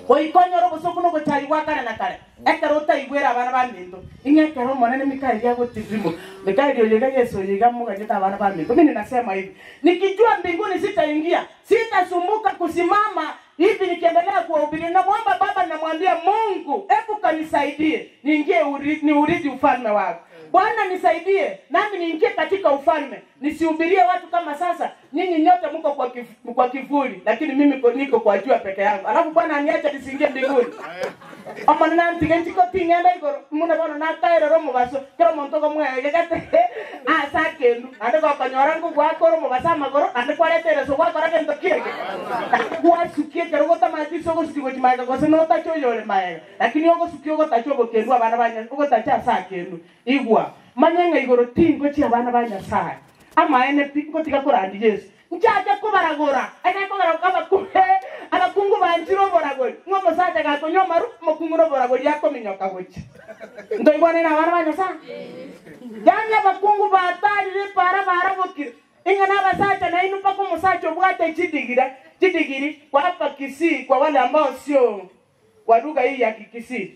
goikonyora obosoku na ogochari gwa kare na kare ekero otaigwera abana ba minto ing'ekero omonene mikaeli agotirimo mikaeli oyiga yesu oyiga muganyeta abana ba minto mimi nasema hivi nikijua mbinguni sitaingia sitasumbuka kusimama hivi nikiendelea kuwahubiri namwomba baba namwambia mungu hebu kanisaidie niingie uri, ni urithi ufalme wako bwana nisaidie nami niingie katika ufalme nisihubirie watu kama sasa nyinyi nyote mko kwa, kif, kwa kivuli lakini mimi ko- niko kwa jua peke yangu alafu bwana aniacha nisiingie mbinguni omonene ntige ntiko ting'enda igoro muna bono nakaerera omobaso kero omonto ogomwege gate ase akendu naende gokonyora ngogwakora omobaso amagoro naende kwaretereso gwakora gento kiege gwasukie kero gotamatiso ogosuki gochi maega gose notacha oyore maega lakini ogosuki ogotacha obokendu abana banya ogotacha ase akendu igwa manye ng'a igoro tingochi abana ba nyasaye amaene pi ngotiga korandi yesu nchacha kubaragura egekogera abakuhe abakungu banchire oboragori ng'a omosacha gakonya omaru omokungu na oboragori akominyoka gocha ntoigwane na abana ba nyasaye yani abakungu batarire para barabokire inga n'abasacha nainu mpaka omusacha obwate chidigiri chidigiri kwa hapa Kisii kwa wale ambao sio wa lugha hii ya Kikisii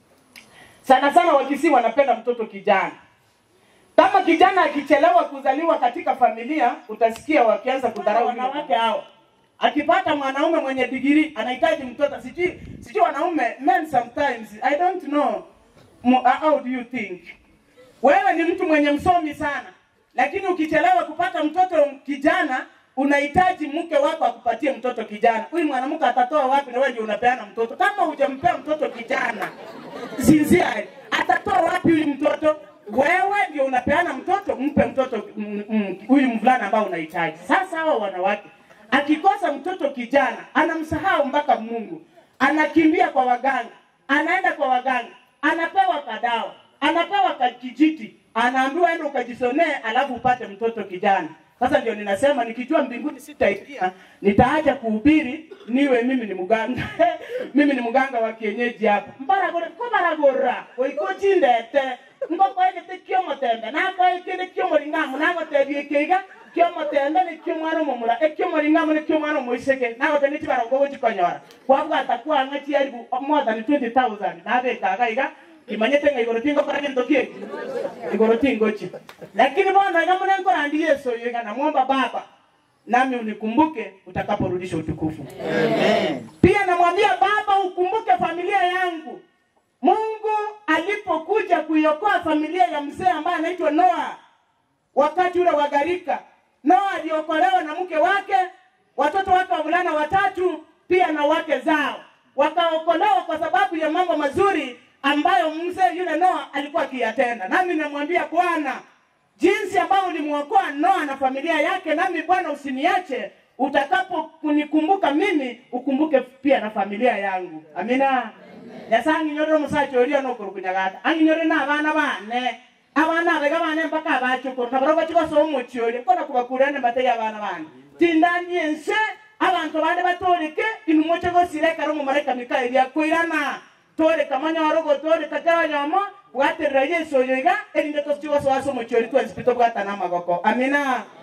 sana sana Wakisii wanapenda mtoto kijana kama kijana akichelewa kuzaliwa katika familia utasikia wakianza kudharau wanawake hao akipata mwanaume mwenye digiri anahitaji mtoto sijui sijui wanaume men sometimes i don't know Mo- how do you think wewe ni mtu mwenye msomi sana lakini ukichelewa kupata mtoto kijana unahitaji mke wako akupatie mtoto kijana huyu mwanamke atatoa wapi na wewe ndio unapeana mtoto kama hujampea mtoto kijana sincerely atatoa wapi huyu mtoto wewe ndio unapeana mtoto mpe mtoto mm, mm, huyu mvulana ambao unahitaji sasa hawa wanawake akikosa mtoto kijana anamsahau mpaka mungu anakimbia kwa waganga anaenda kwa waganga anapewa kadawa anapewa kakijiti anaambiwa enda ukajisonee alafu upate mtoto kijana sasa ndio ninasema nikijua mbinguni sitaingia nitaacha kuhubiri niwe mimi ni mganga mimi ni mganga wa kienyeji hapa mbaragora ko baragora oikochindete ngokoegete kiomotembe nakoekende kiomoringamu nagotebie keiga kiomotembe ni kiomwana omomura ekiomoringamu ni kiomwana omoiseke nagote niti barongo gochikonyora kwabwata kwang'a chiaribu more than 20000 nabekaga iga imanyete nga igoro tingokora gento kieki igoro tingochi lakini bona iga mune nkorandi yesu iga namwomba baba nami unikumbuke utakaporudisha utukufu pia namwambia baba ukumbuke familia yangu mungu alipokuja kuiokoa familia ya mzee ambaye anaitwa noa wakati ule wa gharika noa aliokolewa na mke wake watoto wake wavulana watatu pia na wake zao wakaokolewa kwa sababu ya mambo mazuri ambayo mzee yule noa alikuwa akiyatenda nami namwambia bwana jinsi ambao ulimwokoa noa na familia yake nami bwana usiniache utakapo kunikumbuka mimi ukumbuke pia na familia yangu amina nyasaye anginyorere omusacha oria nokorukunyagata anginyore na abana bane abana abega bane mpaka abachukuru nabaro bachigosoa omochi oria kona kubakurane batege abana bane tindani ense abantu bande batoreke inumoche gosire ekero omomalaika mikaeli akoirana toreka manyoro gotoreka keronyomo bwaterera yesu oyo iga erinde tochigosoasa omochi oria twensipito bwatana amagoko amina